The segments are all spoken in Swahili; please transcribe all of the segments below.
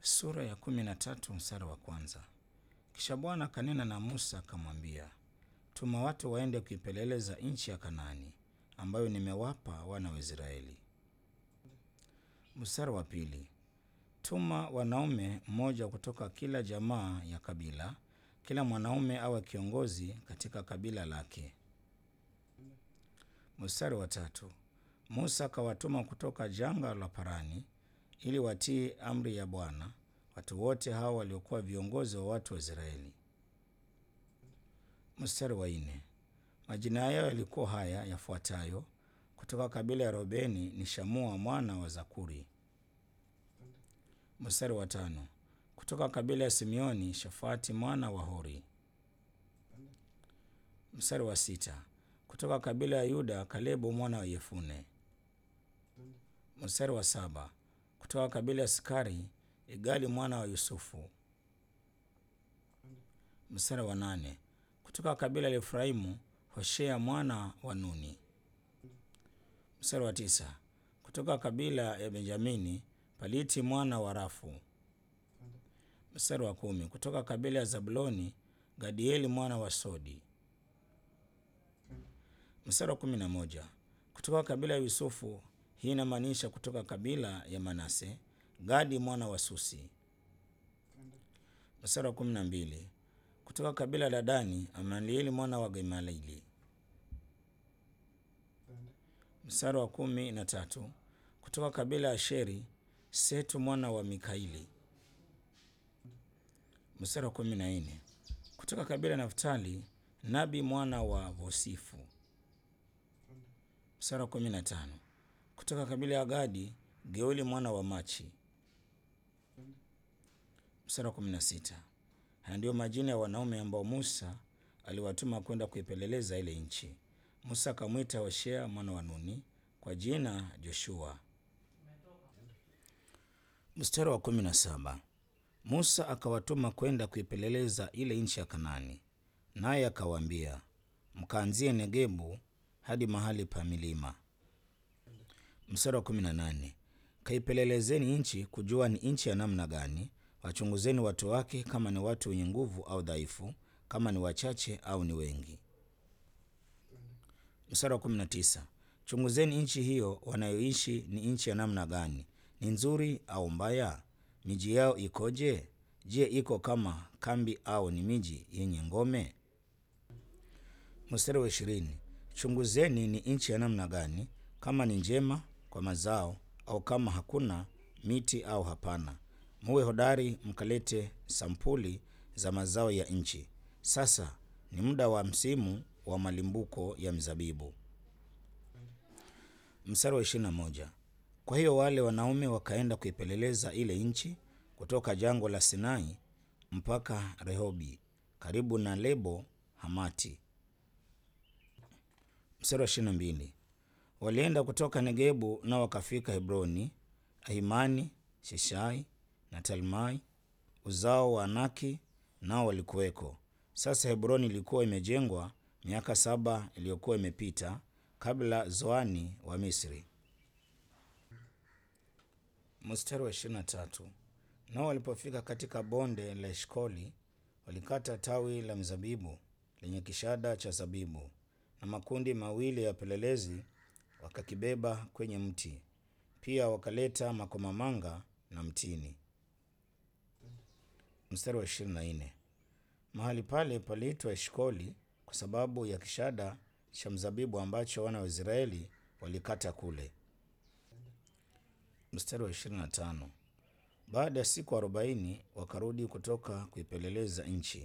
Sura ya kumi na tatu mstari wa kwanza. Kisha Bwana akanena na Musa akamwambia, tuma watu waende kuipeleleza nchi ya Kanaani ambayo nimewapa wana wa Israeli. Mstari wa pili. Tuma wanaume mmoja kutoka kila jamaa ya kabila, kila mwanaume awe kiongozi katika kabila lake. Mstari wa tatu. Musa akawatuma kutoka jangwa la Parani ili watii amri ya Bwana watu wote hao waliokuwa viongozi wa watu wa Israeli. Mstari wa nne. Majina yao yalikuwa haya yafuatayo: kutoka kabila ya Robeni ni Shamua mwana wa Zakuri. Mstari wa tano. Kutoka kabila ya Simeoni Shafati mwana wa Hori. Mstari wa sita. Kutoka kabila ya Yuda Kalebu mwana wa Yefune. Mstari wa saba. Kutoka kabila ya Sikari Igali mwana wa Yusufu. Mstari wa nane. Kutoka kabila la Efraimu Hoshea mwana wa Nuni. Mstari wa tisa. Kutoka kabila ya Benjamini Paliti mwana wa Rafu. Mstari wa kumi. Kutoka kabila ya Zabuloni Gadieli mwana wa Sodi. Mstari wa kumi na moja. Kutoka kabila ya Yusufu, hii inamaanisha kutoka kabila ya Manase, Gadi mwana wa Susi. Mstari wa kumi na mbili. Kutoka kabila la Dani, Amalieli mwana wa Gemalieli. Mstari wa kumi na tatu. Kutoka kabila ya Sheri, Setu mwana wa Mikaili. Mstari wa kumi na nne. Kutoka kabila ya Naftali, Nabi mwana wa Vosifu. Mstari wa kumi na tano. Kutoka kabila ya Gadi, Geuli mwana wa Machi. Mstari wa kumi na sita. Haya ndiyo majina ya wanaume ambao Musa aliwatuma kwenda kuipeleleza ile nchi. Musa akamwita Hoshea mwana wa Nuni kwa jina Joshua. Mstari wa kumi na saba. Musa akawatuma kwenda kuipeleleza ile nchi ya Kanani, naye akawaambia, mkaanzie Negebu hadi mahali pa milima. Mstari wa kumi na nane. Kaipelelezeni nchi kujua ni nchi ya namna gani, wachunguzeni watu wake, kama ni watu wenye nguvu au dhaifu, kama ni wachache au ni wengi. Mstari wa kumi na tisa. Chunguzeni nchi hiyo wanayoishi ni nchi ya namna gani, ni nzuri au mbaya? Miji yao ikoje? Je, iko kama kambi au ni miji yenye ngome? Mstari wa ishirini. Chunguzeni ni nchi ya namna gani, kama ni njema kwa mazao au kama hakuna miti au hapana. Muwe hodari mkalete sampuli za mazao ya nchi. Sasa ni muda wa msimu wa malimbuko ya mzabibu. Mstari wa ishirini na moja. Kwa hiyo wale wanaume wakaenda kuipeleleza ile nchi kutoka jangwa la Sinai mpaka Rehobi karibu na Lebo Hamati. Mstari wa ishirini na mbili. Walienda kutoka Negebu nao wakafika Hebroni, Ahimani, Sheshai na Talmai, uzao wa Anaki, nao walikuweko. Sasa Hebroni ilikuwa imejengwa miaka saba iliyokuwa imepita kabla Zoani wa Misri. Mstari wa ishirini na tatu. Nao walipofika katika bonde la Eshkoli, walikata tawi la mzabibu lenye kishada cha zabibu, na makundi mawili ya wapelelezi wakakibeba kwenye mti. Pia wakaleta makomamanga na mtini. Mstari wa ishirini na nne. Mahali pale paliitwa Eshkoli kwa sababu ya kishada cha mzabibu ambacho wana wa Israeli walikata kule. Mstari wa ishirini na tano. Baada ya siku arobaini wakarudi kutoka kuipeleleza nchi.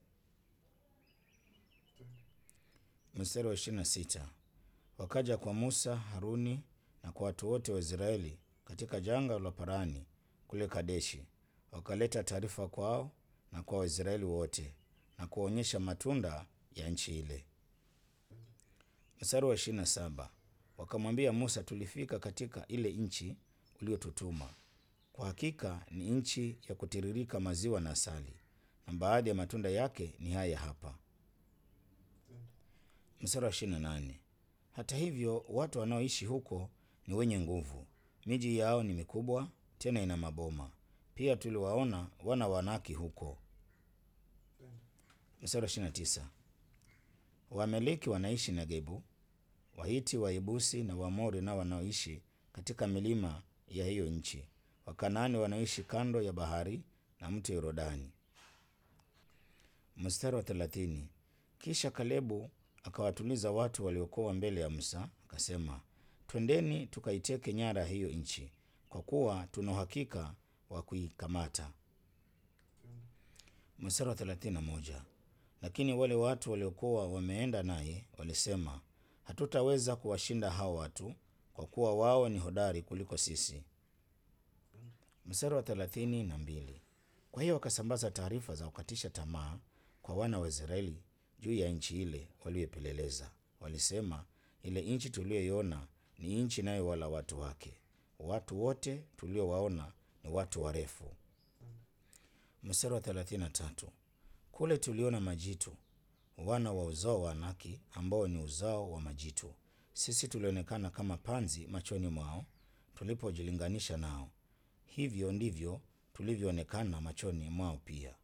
Mstari wa ishirini na sita. Wakaja kwa Musa, Haruni na kwa watu wote wa Israeli katika jangwa la Parani kule Kadeshi, wakaleta taarifa kwao na kwa Waisraeli wote na kuwaonyesha matunda ya nchi ile. Mstari wa ishirini na saba. Wakamwambia Musa, tulifika katika ile nchi uliotutuma. Kwa hakika ni nchi ya kutiririka maziwa na asali, na baadhi ya matunda yake ni haya hapa. Mstari wa ishirini na nane. Hata hivyo watu wanaoishi huko ni wenye nguvu, miji yao ni mikubwa, tena ina maboma. Pia tuliwaona wana wa Anaki huko. Mstari wa ishirini na tisa. Waameleki wanaishi Negebu, Wahiti, Wayebusi na Waamori nao wanaoishi katika milima ya hiyo nchi, Wakanaani wanaoishi kando ya bahari na mto Yordani. Mstari wa thelathini. Kisha Kalebu akawatuliza watu waliokuwa mbele ya Musa, akasema, twendeni tukaiteke nyara hiyo nchi, kwa kuwa tuna uhakika wa kuikamata. Mstari wa thelathini na moja. Lakini wale watu waliokuwa wameenda naye walisema, hatutaweza kuwashinda hao watu, kwa kuwa wao ni hodari kuliko sisi. Mstari wa thelathini na mbili. Kwa hiyo wakasambaza taarifa za kukatisha tamaa kwa wana wa Israeli juu ya nchi ile walioipeleleza. Walisema, ile nchi tuliyoiona ni nchi inayowala watu wake. Watu wote tuliowaona ni watu warefu. Mstari wa thelathini na tatu. Kule tuliona majitu, wana wa uzao wa Anaki, ambao ni uzao wa majitu. Sisi tulionekana kama panzi machoni mwao tulipojilinganisha nao. Hivyo ndivyo tulivyoonekana machoni mwao pia.